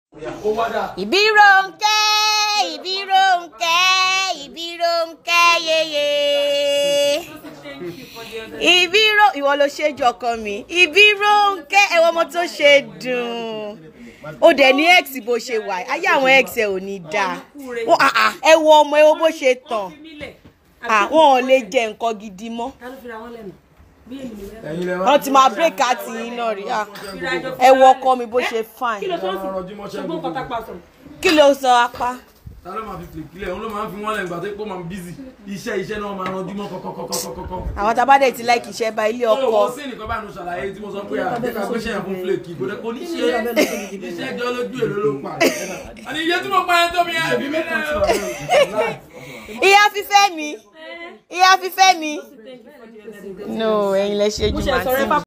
ó wá dà. Ìbírónkẹ́ Ìbírónkẹ́ Ìbírónkẹ́ yeye Ìbíró ìwọ ló ṣe jọ ọkọ mi Ìbírónkẹ́ ẹwọ ọmọ tó ṣe dùn ó dẹ̀ ní x bó ṣe wà ayé àwọn x ẹ ò ní dáa Ó, ah, ah, ẹ wo ọmọ ẹ wo bó ṣe tàn àwọn ò lè jẹ nǹkan gidi mọ́ ẹ̀yin lẹ wá. wọ́n ti máa break àti yín náà rí ah, ẹ wo ọkọ mi bó ṣe fine kí ló tó ń Ọ̀rọ̀ ọ̀rọ̀ sìn ṣùgbọ́n nǹkan tá a pa sọ̀rọ̀. kí ló sọ apá. ta ló máa fi fìlè kílẹ̀ òun ló máa ń fi wọ́n lẹ̀ nígbà tó pọ̀ máa ń bízì iṣẹ́ iṣẹ́ náà máa ranjú mọ́ kọ́kọ́kọ́kọ́kọ́. àwọn tá a bá dẹ̀ ti láìkì iṣẹ́ bá ilé ó ọkọ wọ́n sí nìkan bá nu ṣàlàyé tí mo sọ pé àdéka gbéṣẹ́ yẹn fún fìlèkì kò dé kò ní ṣe iṣẹ́ jọ lójú èlò ló pa. àní iye tí mo pa ẹ tó mi ẹ bí mi náà. ìyá fífẹ́ mi ìyá fífẹ́ mi no ẹ̀yin lẹ ṣe jù mo ṣe màá sọ̀rọ̀ ẹ sí fà